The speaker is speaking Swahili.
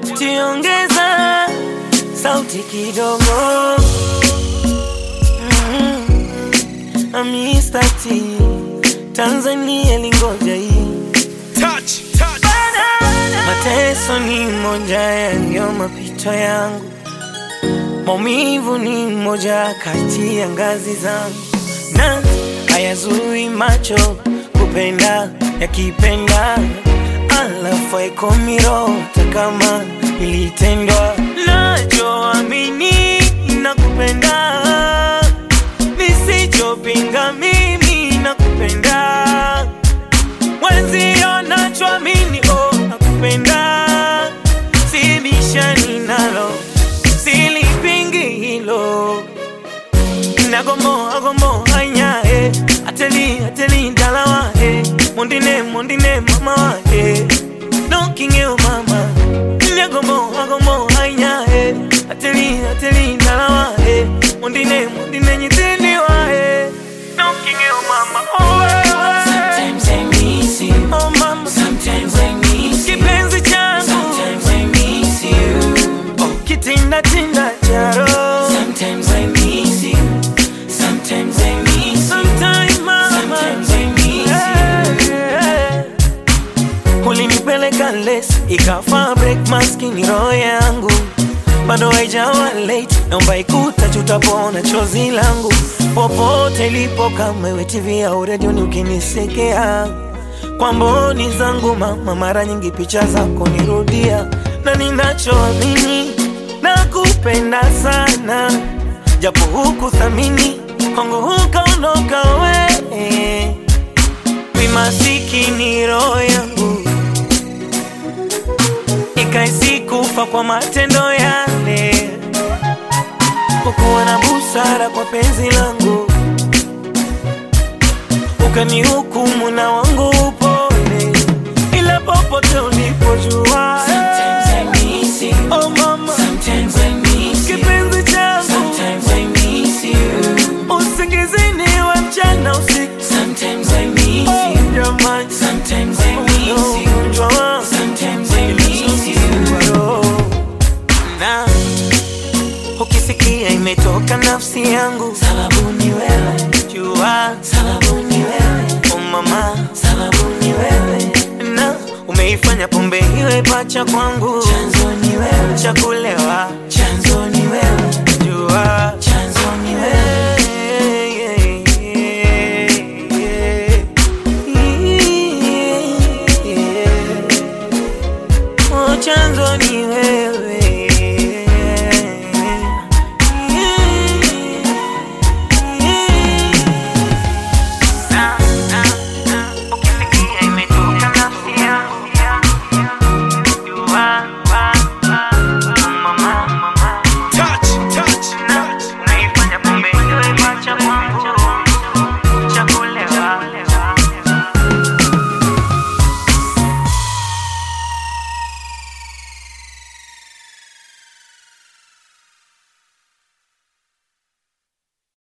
tiongeza sauti kidogo mm-hmm. amistati Tanzania lingoja hii Touch, touch. Mateso ni moja ya ndio mapito yangu, maumivu ni moja kati ya ngazi zangu, na hayazui macho kupenda yakipenda, alafu haikomiro kama ilitendwa. Nachoamini na kupenda, nisichopinga mimi na kupenda mwenzio nachoamini oh, nakupenda sibishani nalo silipingi hilo nagomo agomo anya eh. ateli ateli dalawa eh. mondine mondine mama wa eh. nokingeo mama nagomo agomo anya eh. ateli ateli dalawa eh. mondine mondine nyitini wa eh. nokingeo mama oh, eh, eh. Sometimes I miss you. Oh mama, Sometimes I miss you. kipenzi changu Sometimes I miss you. oh, kitinda tinda charo Sometimes I miss you. Sometimes I miss you. Sometime mama Sometimes I miss you. Eh, eh. ulinipeleka les ikafa break maskini roho yangu bado haijawa late naomba ikuta tutapona chozi langu popote ilipo kama iwe tv au redioni ukinisekea kwa mboni zangu mama mara nyingi picha zako nirudia na ninachoamini na kupenda sana japo huku thamini kwangu hukaondoka we wimasikini roho yangu ikaisikufa kwa matendo yale kukuwa na busara kwa penzi langu ukanihukumu na wangu upole ila popote ulipojua Sometimes I miss you. oh mama Sometimes I miss you. kipenzi changu Sometimes I miss you. usingizini wa mchana usiku Sometimes I miss Oh, you. jamani Sometimes I miss you. ugonjwa wangu Sometimes I miss you. na ukisikia imetoka nafsi yangu Sababu ni wewe, jua sababu ni wewe, oh mama sababu ni wewe. na umeifanya pombe iwe pacha kwangu Chanzo